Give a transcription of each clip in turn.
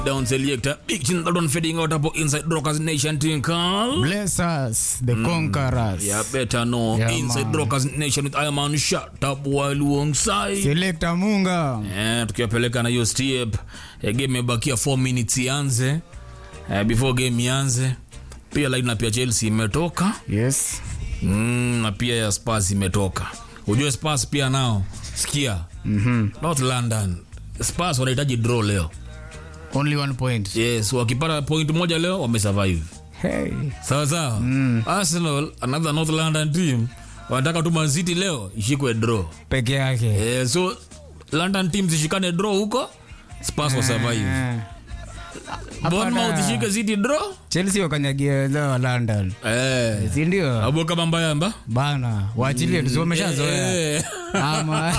down selector big chin that one fading out hapo inside rockers nation tinkal Bless us, the conquerors. yeah better know Yeah, inside man. rockers nation with iron man shut up while alongside Selector Munga. Eh, tukiwapeleka na hiyo step eh, game imebakia 4 minutes ianze eh, before game ianze pia lineup ya chelsea imetoka Yes. mm, na pia ya spurs imetoka ujue spurs pia nao sikia Mhm. north london spurs wanahitaji draw leo Only one point. yes wakipata point moja leo wamesurvive Hey. sawa sawa mm. arsenal another north london team wanataka tu Man City leo ishikwe draw Peke yake. eh, so london team zishikane draw huko spurs wa survive Eh. bournemouth ishike city draw Chelsea wakanyagia za London. eh. Si ndio? abo kama mbayamba Bana, waachilie tu wameshazoea. Eh. Ama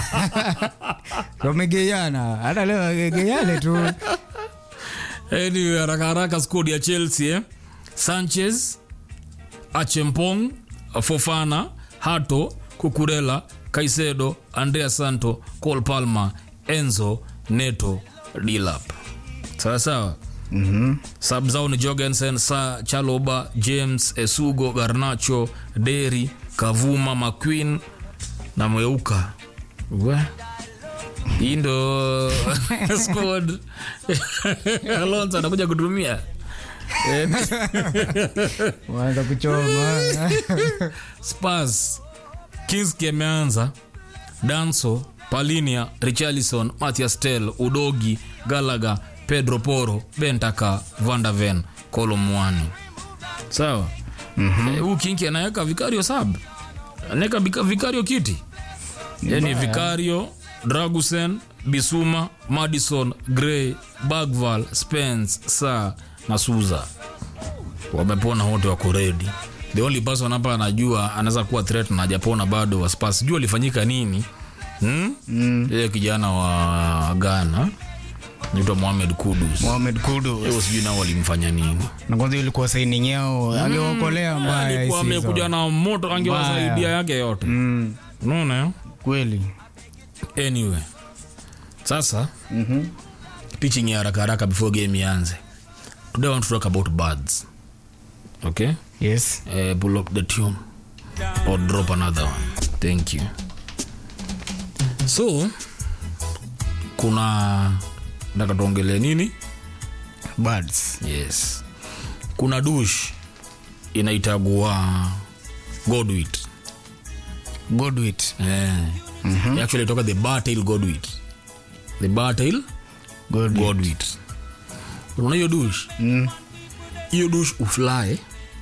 wamegeiana. Hata leo wageiane tu. anyway, haraka haraka squad ya chelsea eh? sanchez achempong fofana hato kukurela kaisedo andrea santo col palma enzo neto dilap sawa sawa Mhm. sab zao ni jorgensen sa chaloba james esugo garnacho deri kavuma mcqueen na mweuka we hii ndo squad alonso anakuja kutumia Eh, Waanza kuchoma. spurs kinski ameanza danso palinia richarlison mathias tel udogi galaga pedro poro bentaka vandaven kolomwani sawa mm-hmm. huu kinki anaweka vikario sab anaweka vika- vikario kiti yani vikario dragusen bisuma madison gray bagval spence sa na suza wamepona wote wako redi the only person hapa anajua anaweza kuwa threat na hajapona bado wa Spurs. sijui alifanyika nini hmm? mm. ile kijana wa ghana naitwa mohamed kudus Mohamed Kudus. hiyo sijui nao walimfanya nini Na kwanza ilikuwa signing yao. Angeokolea mbaya hii alikuwa season. amekuja na moto angewasaidia Mbaya. yake yote Mm, unaona eh? kweli. anyway sasa mm-hmm. pitching ya haraka haraka before game ianze today I want to talk about birds okay Yes. uh, pull up the tune or drop another one thank you so kuna nataka tuongelee nini Birds. yes kuna dush inaitagua godwit Godwit. eh. mm-hmm. actually toka the bartail godwit the bartail Godwit. godwit unaona hiyo dush Mm. hiyo dush ufly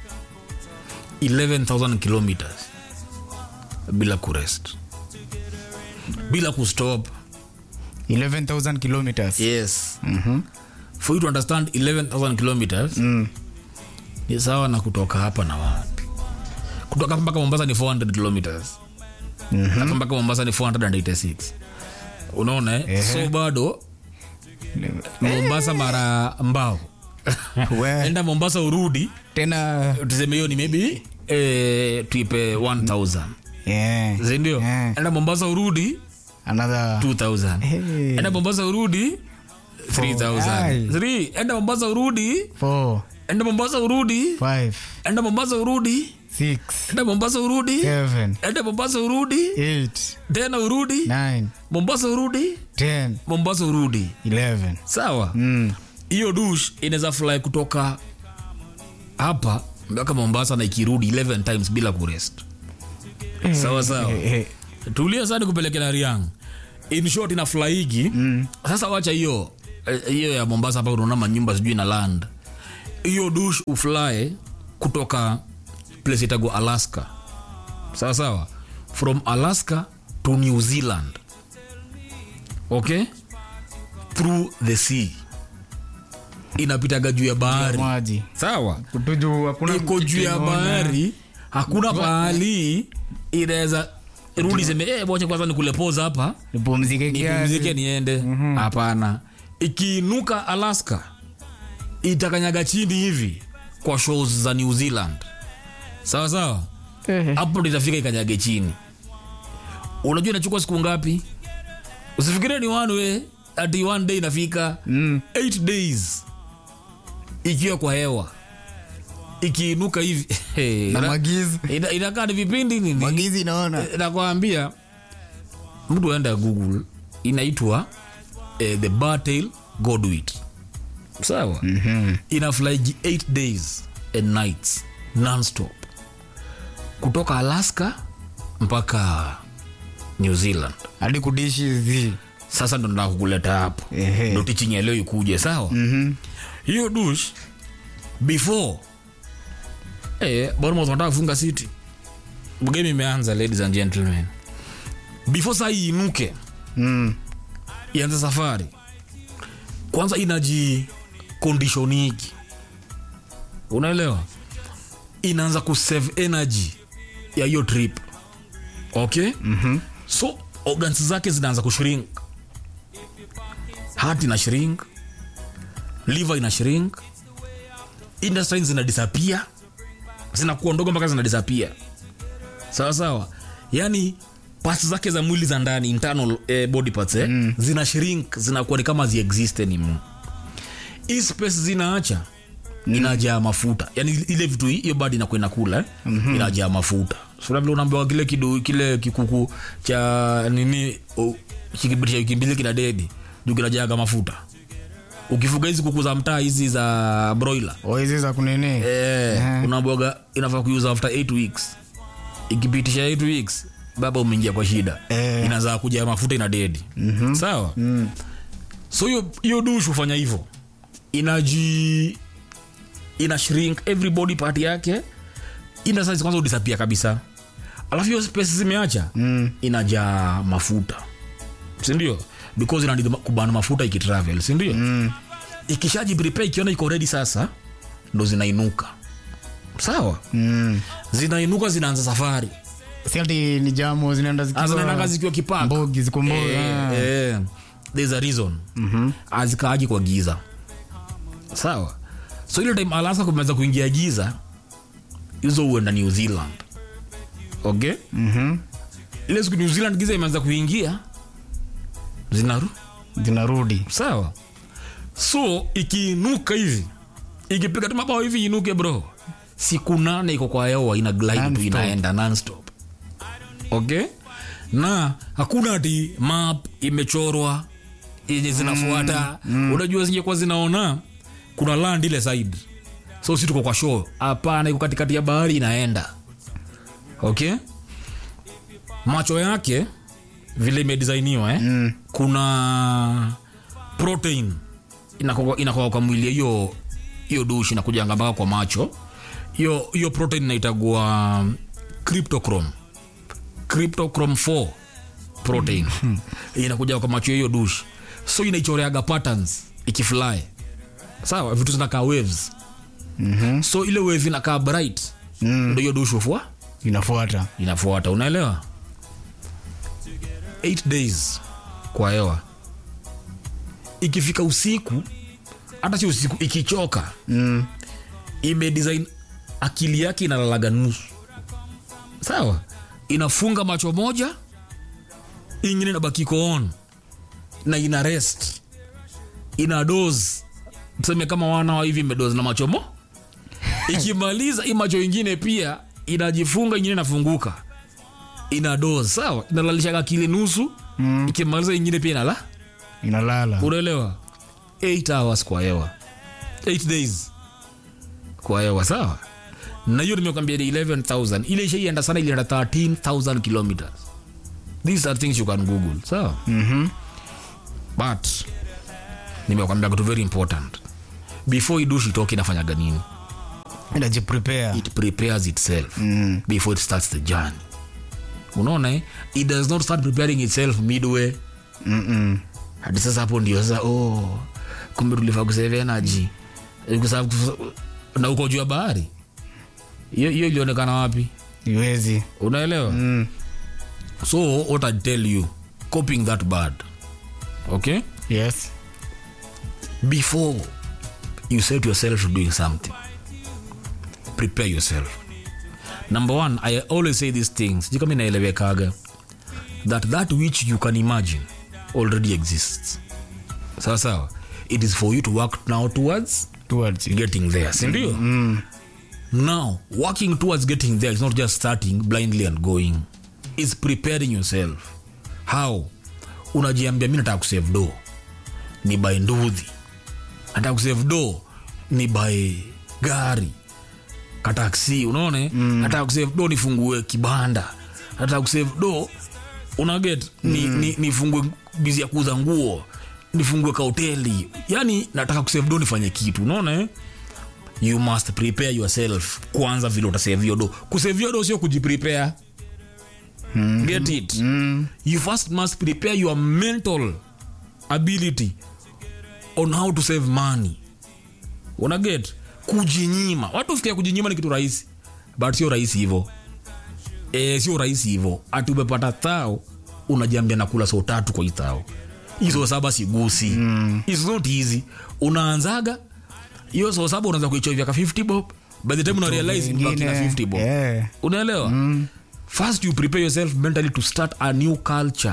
11000 kilometers bila kurest bila kustop 11,000 kilometers. yes Mhm. for you to understand 11000 kilometers Mm. ni sawa na kutoka hapa na wapi kutoka hapa mpaka mombasa ni 400 kilometers Mhm. hapa mpaka mombasa ni 486 unaona eh? Ehe. so bado mombasa mara mbao We, enda mombasa urudi tena tuseme hiyo ni maybe eh, tuipe 1000 yeah. sindio Yeah. enda mombasa urudi Another 2000 Hey. enda mombasa urudi 3000 Ai. Three. enda mombasa urudi four, enda mombasa urudi five, enda mombasa urudi six, enda mombasa urudi seven, enda mombasa urudi eight, tena urudi nine, mombasa urudi ten, mombasa urudi eleven. sawa Mm. hiyo dush inaweza fly kutoka hapa mpaka mombasa na ikirudi 11 times bila kurest sawa sawa Eh, eh. tulia sana kupeleke na riang in short ina flyigi mm. sasa wacha hiyo eh, hiyo ya mombasa hapa unaona manyumba sijui na land hiyo dush ufly kutoka place itago alaska sawa sawa from alaska to new zealand okay through the sea inapitaga juu ya bahari maji sawa kutuju hakuna iko juu ya kitu inaona. bahari hakuna pahali inaweza rudi seme eh, bocha kwanza nikulepoza hapa nipumzike nipumzike kiasi niende hapana ikiinuka alaska itakanyaga chini hivi kwa shows za new zealand sawa sawa Eh, hapo ndo itafika ikanyage chini unajua inachukua siku ngapi usifikirie ni one way ati one day inafika mm. eight days ikiwa kwa hewa ikiinuka hivi na ina- magizi ina- inakaa ni vipindi nini magizi naona nakwambia mtu aenda google inaitwa eh, the bartail godwit sawa Mhm. ina flyji 8 days and nights nonstop kutoka alaska mpaka new zealand hadi kudishi hizi sasa ndo nataka kukuleta hapo Ehe. ndo teaching ya leo ikuje sawa Mhm. hiyo dush before eh, Bournemouth wanataka kufunga city game imeanza ladies and gentlemen before saa hii inuke Mm. ianze safari kwanza inaji conditioniki unaelewa inaanza kusave energy ya hiyo trip okay mm-hmm. so organs zake zinaanza kushrink heart ina shrink liver ina shrink intestines zina disappear zinakuwa ndogo mpaka zina disappear sawa sawa yani parts zake za mwili za ndani internal eh, body parts eh, mm. zina shrink zinakuwa ni kama ziexist anymore hii space zinaacha inajaa mafuta yani ile vitu hii- hiyo badi inakuwa inakula eh? mm-hmm. inajaa mafuta sura vile unaambiwa kile kidu, kile kikuku cha nini oh, kikibitisha wiki mbili kina dedi juu kinajaga mafuta ukifuga hizi kuku za mtaa hizi za broiler O hizi za kunini eh, Mhm. unaambiwaga inafaa kuuza after 8 weeks ikipitisha 8 weeks baba umeingia kwa shida Eh. inazaa kuja mafuta ina dedi mm-hmm. sawa Mm. so hiyo hiyo dush hufanya hivyo inaji ina shrink every body part yake ina size kwanza udisapia kabisa alafu hiyo space zimeacha Mm. inajaa mafuta sindio because ina need kubana mafuta ikitravel sindio Mm. ikishaji prepare ikiona iko ready sasa ndo zinainuka sawa Mm. zinainuka zinaanza safari si ati ni jamu zinaenda zinaendaga zikiwa zikiwa kipaka mbogi ziko mbogi Eh, eh, there's a reason Mhm. azikaaji kwa giza sawa so ile time alaska kumeanza kuingia giza hizo huenda new zealand okay Mhm. ile siku new zealand giza imeanza kuingia zinaru zinarudi sawa so ikiinuka hivi ikipiga tu mabao hivi inuke bro siku nane iko kwa hewa ina glide tu Non-stop. inaenda nonstop okay na hakuna ati map imechorwa yenye zinafuata mm, unajua zingekuwa zinaona kuna land ile side so si tuko kwa show hapana iko katikati ya bahari inaenda okay macho yake vile imedisainiwa eh? Mm. kuna protein inakoka inakoka kwa mwili ya hiyo hiyo dushi inakujanga mpaka kwa macho hiyo hiyo protein inaitagua cryptochrome cryptochrome 4 protein inakuja kwa macho ya hiyo dushi so inaichoreaga patterns ikifly sawa vitu zinakaa waves Mhm. so ile wave inakaa bright Mm. ndo hiyo dushi ufua inafuata inafuata unaelewa 8 days kwa hewa ikifika usiku hata si usiku ikichoka Mm. imedesign akili yake inalalaga nusu sawa inafunga macho moja ingine inabakiko on na ina rest ina dos tuseme kama wana wa hivi imedoz na macho mo ikimaliza hii macho ingine pia inajifunga ingine inafunguka ina dos sawa inalalisha akili nusu Mm. ikimaliza ingine pia inala inalala unaelewa 8 hours kwa hewa 8 days kwa hewa sawa na hiyo nimekwambia ni 11000 ile ishaienda sana ilienda 13000 kilometers these are things you can google sawa Mhm. but nimekwambia kitu very important before idushi itoke inafanyaga nini inajiprepare it prepares itself Mm. before it starts the journey unaona eh? it does not start preparing itself midway Mm-mm. hadi sasa hapo ndio sasa oh, kumbe tulifaa kusave energy Eh, kusa- kusa- na uko juu ya bahari hiyo hiyo ilionekana wapi iwezi unaelewa Mm. so what i tell you coping that bad okay yes before you set yourself to doing something prepare yourself number one i always say these things sijui kama inaelewekaga that that which you can imagine already exists sawa sawa it is for you to work now towards towards it. getting there sindio Mm. now working towards getting there is not just starting blindly and going is preparing yourself how unajiambia mi nataka kusave do ni by ndudhi nataka kusave do ni by gari kataksi unaone mm. nataka kusave do nifungue kibanda nataka kusave do unaget ni, mm. ni, nifungue bizi ya kuuza nguo nifungue kahoteli yani nataka kusave do nifanye kitu unaona eh? you must prepare yourself kwanza vile utasevio do kusevio do sio kujiprepare mm-hmm. get it Mm. you first must prepare your mental ability on how to save money unaget kujinyima watu fikia kujinyima ni kitu rahisi but sio rahisi hivo e, sio rahisi hivo ati umepata thao unajiambia nakula soo tatu kwa hii thao hizo saba sigusi mm. It's not easy unaanzaga hiyo soo saba unaanza kuichovya ka 50 bob by the time una realize imebaki na 50 bob Yeah. unaelewa mm. first you prepare yourself mentally to start a new culture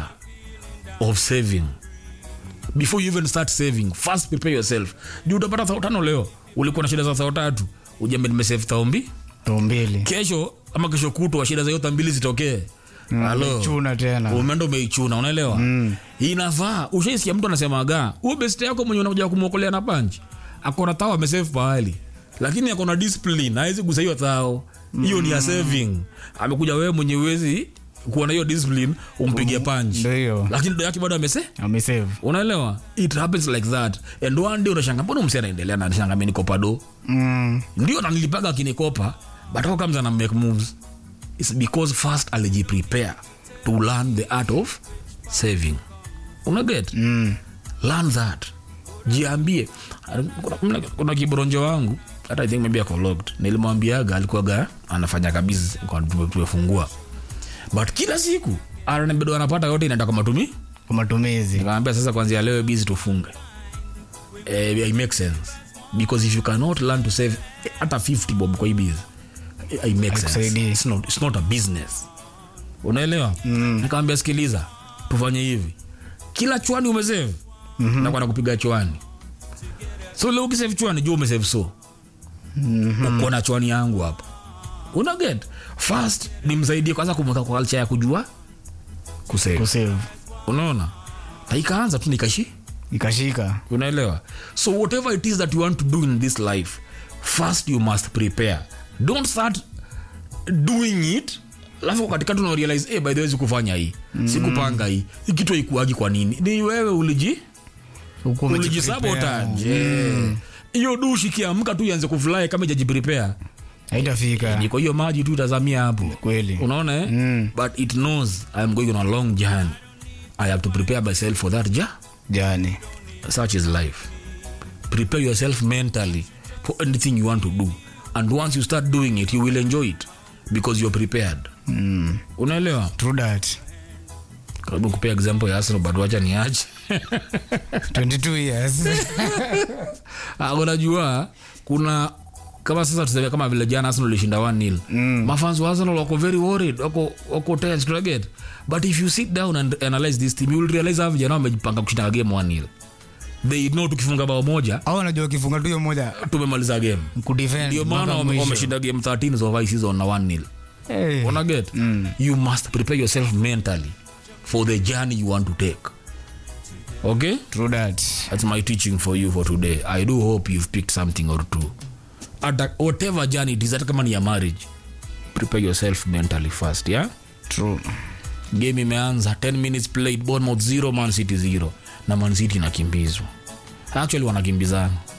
of saving before you even start saving first prepare yourself juu utapata thao tano leo ulikuwa na shida za thao tatu ujambe nimesave thao mbi Tao mbili kesho ama kesho kutwa shida za yote mbili zitokee halo chuna tena umeenda umeichuna unaelewa mm. inafaa ushaisikia mtu anasemaga huo best yako mwenye unakuja kumwokolea na panchi akona thao amesave pahali lakini akona discipline hawezi gusa hiyo thao hiyo ni ya saving amekuja wewe mwenye uwezi kuwa na hiyo discipline umpigie panchi ndo hiyo lakini do yake bado amese amesave unaelewa it happens like that and one day unashanga mbona msi anaendelea na anashanga mimi nikopa do mm. ndio nanilipaga akinikopa but how comes ana make moves it's because first alijiprepare to learn the art of saving unaget Mm. learn that jiambie kuna, kuna, kuna kibronjo wangu hata i think maybe ako locked nilimwambiaga alikuwaga anafanya kabisa kwa tume- tumefungua but kila siku ananiambia anapata yote inaenda kwa matumi kwa matumizi nikamwambia sasa kwanzia leo bizi tufunge eh, it makes sense because if you cannot learn to save eh, hata 50 bob kwa hii bizi eh, it makes sense Haikusaidii. it's not, it's not a business unaelewa mm. nikamwambia sikiliza tufanye hivi kila chwani umesave mm-hmm. nakuwa nakupiga chwani so leo ukisave chwani juu umesave so mm-hmm. uko na chwani yangu hapa una get first nimsaidie kwanza kumweka kwa culture ya kujua kusave kusave unaona na ikaanza tu nikashi ikashika unaelewa so whatever it is that you want to do in this life first you must prepare don't start doing it alafu katikati unarealize hey, by the way sikufanya hii mm. sikupanga hii hii kitu haikuagi kwa nini ni wewe uliji Huku umejiprepare. ulijisabotage hiyo dushi kiamka tu ianze kufly kama ijajiprepare haitafika ni kwa hiyo maji tu itazamia hapo kweli unaona eh? Mm. but it knows i am going on a long journey i have to prepare myself for that ja jani such is life prepare yourself mentally for anything you want to do and once you start doing it you will enjoy it because you're prepared mm. unaelewa true that karibu kupea example ya arsenal but wacha niache 22 years Ah, unajua kuna kama sasa tuseme kama vile jana arsenal ilishinda 1 nil mm. mafans wa arsenal wako very worried wako wako tense tunaget but if you sit down and analyze this team you will realize hawa vijana wamejipanga kushinda game 1 nil they know tukifunga bao moja au anajua wakifunga tu hiyo moja tumemaliza game kudefend ndio maana mpaka wame- mwisho. wameshinda game 13 of high season na 1 nil Hey. unaget Mm. you must prepare yourself mentally for the journey you want to take okay true that that's my teaching for you for today i do hope you've picked something or two at whatever journey it is hata kama ni ya marriage prepare yourself mentally first yeah true game imeanza 10 minutes played bournemouth 0 man city 0 na man city inakimbizwa actually wanakimbizana